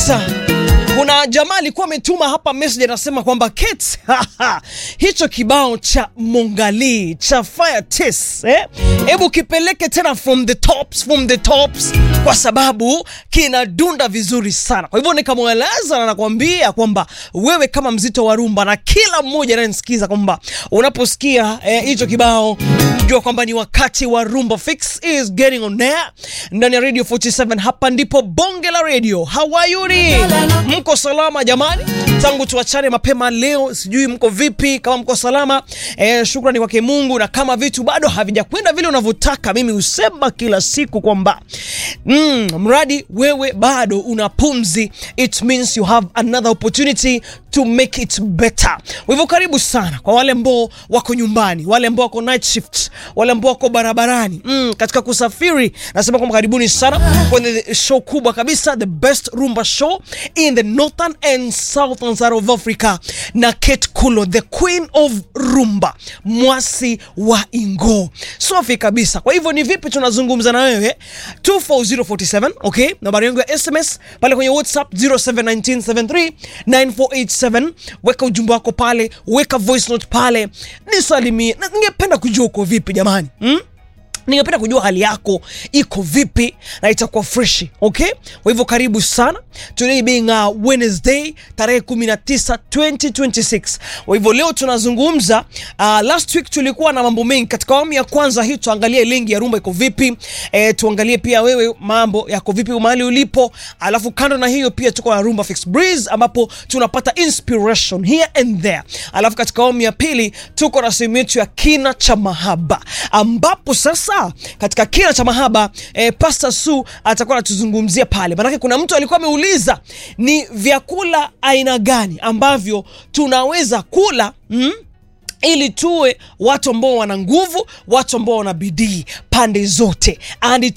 kabisa. Kuna jamaa alikuwa ametuma hapa message anasema kwamba Kate, hicho kibao cha Mongali cha Fire Test eh, hebu kipeleke tena from the tops, from the tops kwa sababu kinadunda vizuri sana. Kwa hivyo nikamweleza na nakwambia kwamba wewe kama mzito wa rumba na kila mmoja anayenisikiza kwamba unaposikia hicho eh, kibao jua kwamba ni wakati wa Rumba Fix is getting on air ndani ya Radio 47. Hapa ndipo bonge la radio. How are you? Mko salama jamani? Tangu tuachane mapema leo, sijui mko vipi? Kama mko salama eh, shukrani kwake Mungu, na kama vitu bado havijakwenda vile unavyotaka, mimi husema kila siku kwamba mm, mradi wewe bado una pumzi, it means you have another opportunity to make it better. Kwa hivyo karibu sana kwa wale ambao wako nyumbani, wale ambao wako night shift, wale ambao wako barabarani mm, katika kusafiri, nasema kwamba karibuni sana kwenye show kubwa kabisa, the best rumba show in the northern and southern side of Africa, na Kate Kulo, the queen of rumba, mwasi wa Ingo, safi kabisa. Kwa hivyo ni vipi tunazungumza na wewe 24047 okay, nambari yangu ya SMS pale kwenye WhatsApp 0719739487 weka ujumbe wako pale, weka voice note pale, nisalimie. Na ningependa kujua uko vipi jamani, hmm? Ningependa kujua hali yako iko vipi na itakuwa fresh okay. Kwa hivyo karibu sana, today being uh, Wednesday tarehe 19 2026. Kwa hivyo leo tunazungumza uh, last week tulikuwa na mambo mengi katika awamu ya kwanza hii, tuangalie lingi ya rumba iko vipi e, tuangalie pia wewe mambo yako vipi mahali ulipo, alafu kando na hiyo pia tuko na Rumba Fix Breeze ambapo tunapata inspiration here and there, alafu katika awamu ya pili tuko na sehemu yetu ya kina cha mahaba ambapo sasa katika kina cha mahaba eh, Pastor Su atakuwa anatuzungumzia pale, maanake kuna mtu alikuwa ameuliza ni vyakula aina gani ambavyo tunaweza kula mm? ili tuwe watu ambao wana nguvu, watu ambao wana bidii pande zote, and it